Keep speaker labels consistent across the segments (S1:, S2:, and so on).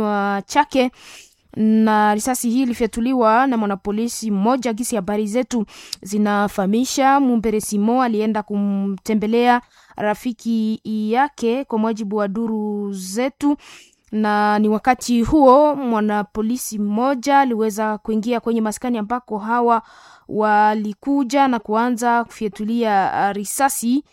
S1: kinywa chake na risasi hii ilifyatuliwa na mwanapolisi mmoja. Gisi habari zetu zinafahamisha Mumbere Simo alienda kumtembelea rafiki yake kwa mujibu wa duru zetu, na ni wakati huo mwanapolisi mmoja aliweza kuingia kwenye maskani ambako hawa walikuja na kuanza kufyatulia risasi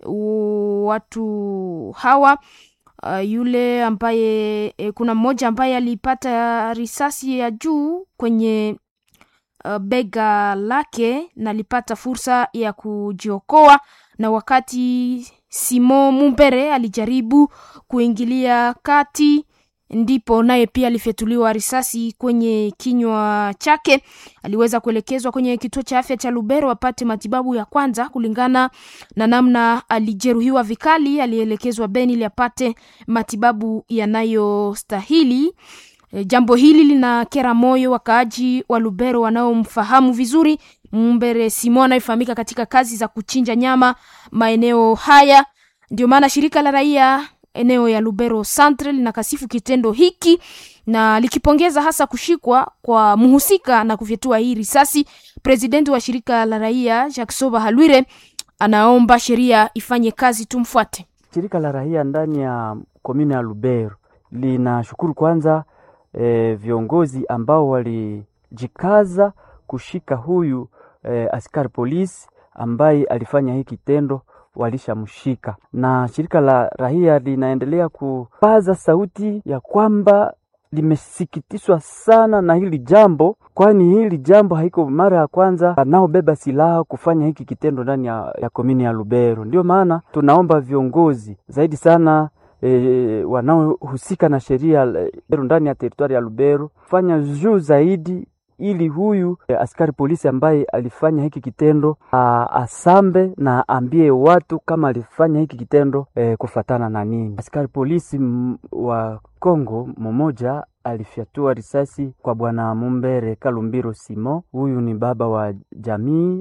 S1: watu hawa. Uh, yule ambaye e, kuna mmoja ambaye alipata risasi ya juu kwenye uh, bega lake na alipata fursa ya kujiokoa, na wakati Simon Mumbere alijaribu kuingilia kati, ndipo naye pia alifyatuliwa risasi kwenye kinywa chake. Aliweza kuelekezwa kwenye kituo cha afya cha Lubero apate matibabu ya kwanza. Kulingana na namna alijeruhiwa vikali, alielekezwa Beni ili apate matibabu yanayostahili. E, jambo hili linakera moyo wakaaji wa Lubero wanaomfahamu vizuri Mumbere Simon anayefahamika katika kazi za kuchinja nyama maeneo haya. Ndio maana shirika la raia eneo ya Lubero Centre linakasifu kitendo hiki na likipongeza hasa kushikwa kwa mhusika na kufyatua hii risasi. Presidenti wa shirika la raia Jacques Soba Halwire anaomba sheria ifanye kazi, tumfuate.
S2: Shirika la raia ndani ya komune ya Lubero linashukuru kwanza e, viongozi ambao walijikaza kushika huyu e, askari polisi ambaye alifanya hii kitendo walishamshika na shirika la raia linaendelea kupaza sauti ya kwamba limesikitishwa sana na hili jambo, kwani hili jambo haiko mara ya kwanza wanaobeba silaha kufanya hiki kitendo ndani ya, ya komini ya Lubero. Ndio maana tunaomba viongozi zaidi sana e, wanaohusika na sheria ndani ya teritwari ya Lubero fanya juu zaidi ili huyu eh, askari polisi ambaye alifanya hiki kitendo a, asambe na aambie watu kama alifanya hiki kitendo eh, kufatana na nini. Askari polisi m, wa Kongo mmoja alifyatua risasi kwa bwana Mumbere Kalumbiro Simo. Huyu ni baba wa jamii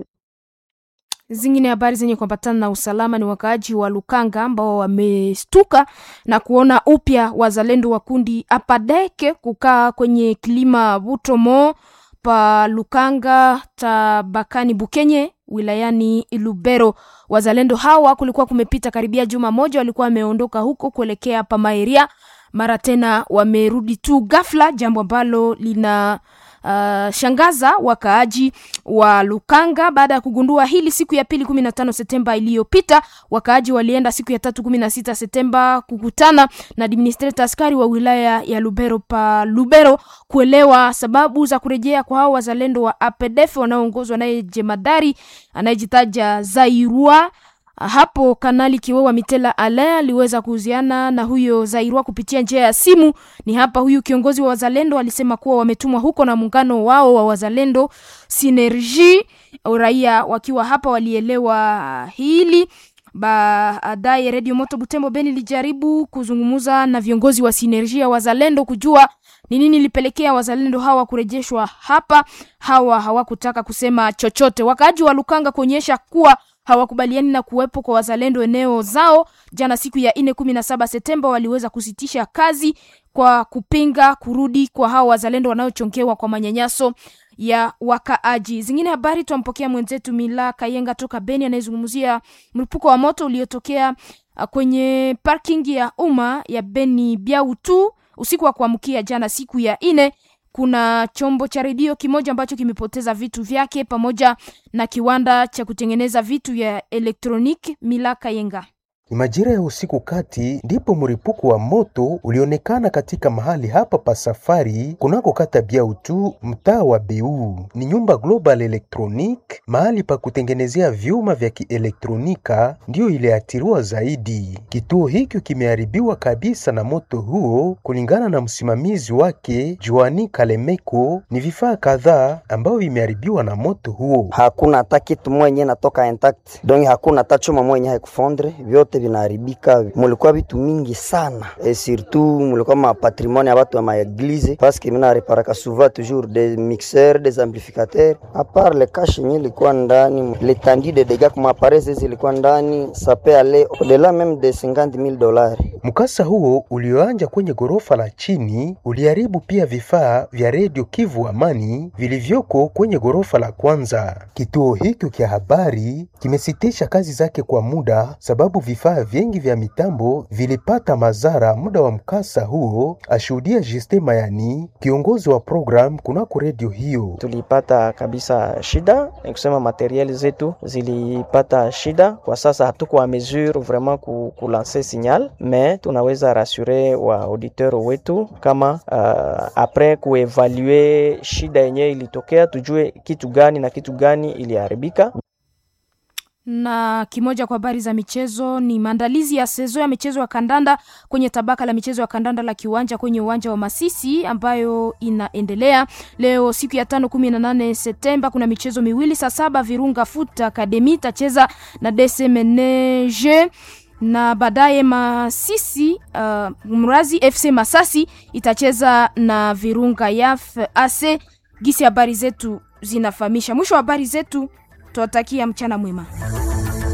S1: Zingine habari zenye kuambatana na usalama ni wakaaji wa Lukanga ambao wamestuka na kuona upya wazalendo wa kundi Apadeke kukaa kwenye kilima Butomo pa Lukanga tabakani Bukenye wilayani Lubero. Wazalendo hawa kulikuwa kumepita karibia juma moja, walikuwa wameondoka huko kuelekea pa Maeria, mara tena wamerudi tu ghafla, jambo ambalo lina uh, shangaza wakaaji wa Lukanga baada ya kugundua hili siku ya pili kumi na tano Septemba iliyopita. Wakaaji walienda siku ya tatu kumi na sita Septemba kukutana na administrator askari wa wilaya ya Lubero pa Lubero kuelewa sababu za kurejea kwa hao wazalendo wa APDF wanaoongozwa naye jemadari anayejitaja Zairua hapo Kanali Kiwewa Mitela Ale aliweza kuhusiana na huyo Zairua kupitia njia ya simu. Ni hapa huyu kiongozi wa wazalendo alisema kuwa wametumwa huko na muungano wao wa wazalendo Synergie. Raia wakiwa hapa walielewa hili. Baadaye Radio Moto Butembo Beni ilijaribu kuzungumza na viongozi wa Synergie ya wazalendo kujua ni nini ilipelekea wazalendo hawa kurejeshwa hapa. Hawa hawakutaka kusema chochote. Wakaaji wa Lukanga kuonyesha kuwa hawakubaliani na kuwepo kwa wazalendo eneo zao. Jana siku ya nne kumi na saba Septemba waliweza kusitisha kazi kwa kupinga kurudi kwa hao wazalendo wanaochongewa kwa manyanyaso ya wakaaji. Zingine habari twampokea mwenzetu Mila Kayenga toka Beni anayezungumzia mlipuko wa moto uliotokea kwenye parking ya umma ya Beni Biautu usiku wa kuamkia jana siku ya nne kuna chombo cha redio kimoja ambacho kimepoteza vitu vyake pamoja na kiwanda cha kutengeneza vitu vya elektroniki. Mila Kayenga.
S3: Ni majira ya usiku kati ndipo mlipuko wa moto ulionekana katika mahali hapa pa safari kunako kata Biautu mtaa wa Beu. Ni nyumba Global Electronic, mahali pa kutengenezea vyuma vya kielektronika ndiyo iliathiriwa zaidi. Kituo hiki kimeharibiwa kabisa na moto huo, kulingana na msimamizi wake Joani Kalemeko. Ni vifaa kadhaa ambavyo vimeharibiwa na moto huo.
S4: Hakuna hata kitu mwenye natoka intact, donc hakuna hata chuma mwenye haikufondre, vyote vyote vinaharibika. Mulikuwa vitu mingi sana e, surtout mulikuwa ma patrimoine ya watu ya maeglize parce que mina reparaka souvent toujours des mixeurs des amplificateurs a part le cash yenye ilikuwa ndani l'étendue de dégâts kuma appareils zilikuwa ndani ça peut aller au-delà même de 50 000 dollars.
S3: Mkasa huo ulioanja kwenye ghorofa la chini uliharibu pia vifaa vya redio Kivu Amani vilivyoko kwenye ghorofa la kwanza. Kituo hiki cha habari kimesitisha kazi zake kwa muda sababu vifaa vingi vya mitambo vilipata madhara muda wa mkasa huo, ashuhudia Justin Mayani, kiongozi wa program kunako redio hiyo.
S5: Tulipata kabisa shida, ni kusema materiel zetu zilipata shida. Kwa sasa hatuko a mesure vraiment ku, ku lancer signal mais tunaweza rassurer wa auditeur wetu kama uh, apres kuevalue shida yenyewe ilitokea, tujue kitu gani na kitu gani iliharibika.
S1: na kimoja kwa habari za michezo ni maandalizi ya sezo ya michezo ya kandanda kwenye tabaka la michezo ya kandanda la kiwanja kwenye uwanja wa Masisi ambayo inaendelea leo siku ya tano kumi na nane Septemba. Kuna michezo miwili saa saba Virunga Foot Academy itacheza na DSMNG na baadaye Masisi uh, Mrazi FC Masasi itacheza na Virunga Yaf AC. Gisi habari zetu zinafahamisha. Mwisho wa habari zetu, tuwatakia mchana mwema.